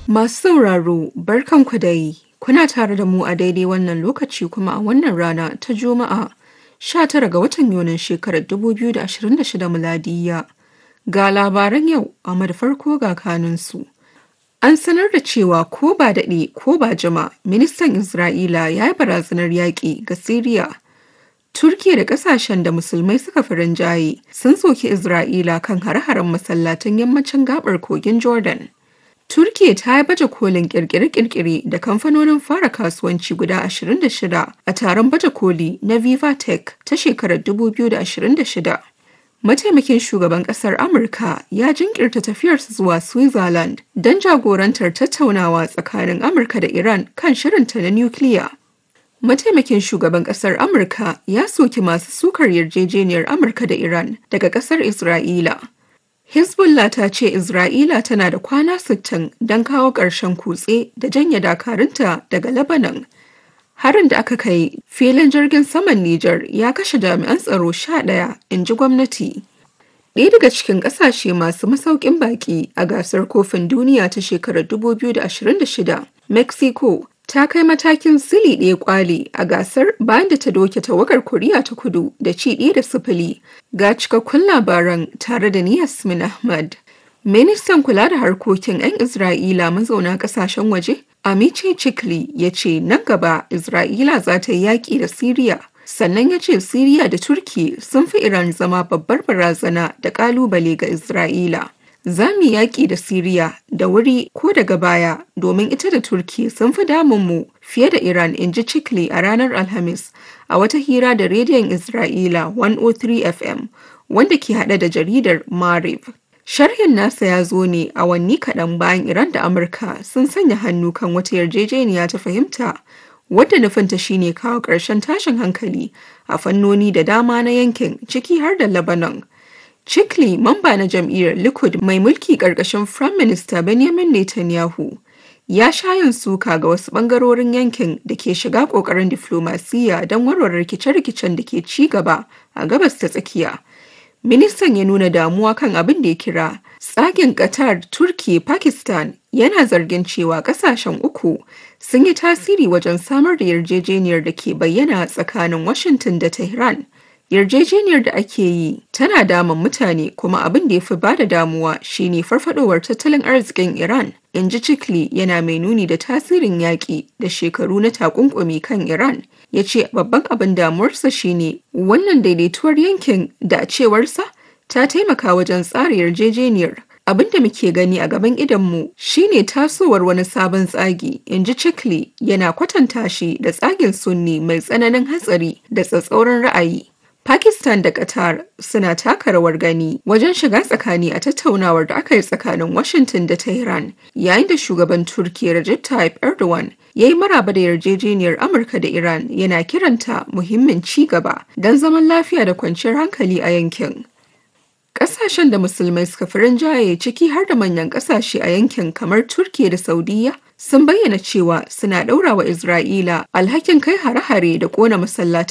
Masu sauraro, barkanku dai. Kuna tare da mu a daidai wannan lokaci kuma a wannan rana ta Juma'a 19 ga watan Yunin shekarar 2026 miladiyya. Ga labaran yau amma da farko ga kanunsu. An sanar da cewa ko ba daɗe ko ba jima ministan Isra'ila ya yi barazanar yaƙi ga Siriya. Turkiya da ƙasashen da musulmai suka fi rinjaye sun soki Isra'ila kan hare-haren masallatan yammacin gabar kogin Jordan. Turkiya ta yi baje kolin kirkire-kirkire da kamfanonin fara kasuwanci guda 26 a taron baje koli na Viva Tech ta shekarar 2026. Mataimakin shugaban kasar Amurka ya jinkirta tafiyarsa zuwa Switzerland don jagorantar tattaunawa tsakanin Amurka da Iran kan shirinta na nukiliya. Mataimakin shugaban kasar Amurka ya soki masu sukar yarjejeniyar Amurka da Iran daga kasar Isra'ila. Hezbollah ta ce Isra'ila tana da kwana 60 don kawo ƙarshen kutse da janye dakarunta daga Lebanon. Harin da aka kai filin jirgin saman Nijar ya kashe jami'an tsaro 11 in ji gwamnati. Ɗaya daga cikin ƙasashe masu masaukin baƙi a gasar kofin duniya ta shekarar 2026, Mexico ta kai matakin sili ɗaya kwali a gasar bayan da ta doke tawagar Koriya ta kudu da ci ɗaya da sifili ga cikakkun labaran tare da ni Yasmin Ahmad. Ministan kula da harkokin 'yan Isra'ila mazauna ƙasashen waje, Amice Chikli ya ce nan gaba Isra'ila za ta yi yaƙi da Siriya. Sannan ya ce Siriya da Turki sun fi Iran zama babbar barazana da ƙalubale ga Isra'ila. za mu yaƙi da Siriya da wuri ko daga baya domin ita da Turki sun fi damunmu fiye da Iran in ji Chikli a ranar Alhamis a wata hira da rediyon Isra'ila 103 FM wanda ke haɗe da jaridar Mariv. Sharhin nasa ya zo ne a wanni kaɗan bayan Iran da Amurka sun sanya hannu kan wata yarjejeniya ta fahimta wadda nufinta shine kawo ƙarshen tashin hankali a fannoni da dama na yankin ciki har da Lebanon. Chikli mamba na jam'iyyar Likud mai mulki ƙarƙashin Prime Minister Benjamin Netanyahu ya sha yin suka ga wasu ɓangarorin yankin da ke shiga ƙoƙarin diflomasiyya don warware rikice-rikicen da ke ci gaba a gabas ta tsakiya. Ministan ya nuna damuwa kan abin da ya kira tsagin Qatar, Turki, Pakistan yana zargin cewa ƙasashen uku sun yi tasiri wajen samar da yarjejeniyar da ke bayyana tsakanin Washington da Tehran. yarjejeniyar da ake yi tana damun mutane kuma abin da ya fi bada damuwa shine farfadowar tattalin arzikin Iran in ji Chikli yana mai nuni da tasirin yaƙi da shekaru na takunkumi kan Iran ya ce babban abin damuwarsa shine wannan daidaituwar yankin da a cewarsa ta taimaka wajen tsara yarjejeniyar abin da muke gani a gaban idonmu shine tasowar wani sabon tsagi in ji Chikli yana kwatanta shi da tsagin sunni mai tsananin hatsari da tsatsauran ra'ayi Pakistan da Qatar suna taka rawar gani wajen shiga tsakani a tattaunawar da aka yi tsakanin Washington da Tehran yayin da shugaban Turkiyya Recep Tayyip Erdogan ya yi maraba da yarjejeniyar Amurka da Iran yana kiranta muhimmin ci gaba don zaman lafiya da kwanciyar hankali a yankin. Ƙasashen da musulmai suka fi rinjaye ciki har da manyan ƙasashe a yankin kamar Turkiyya da Saudiyya sun bayyana cewa suna ɗaura wa Isra'ila alhakin kai hare-hare da ƙona masallatan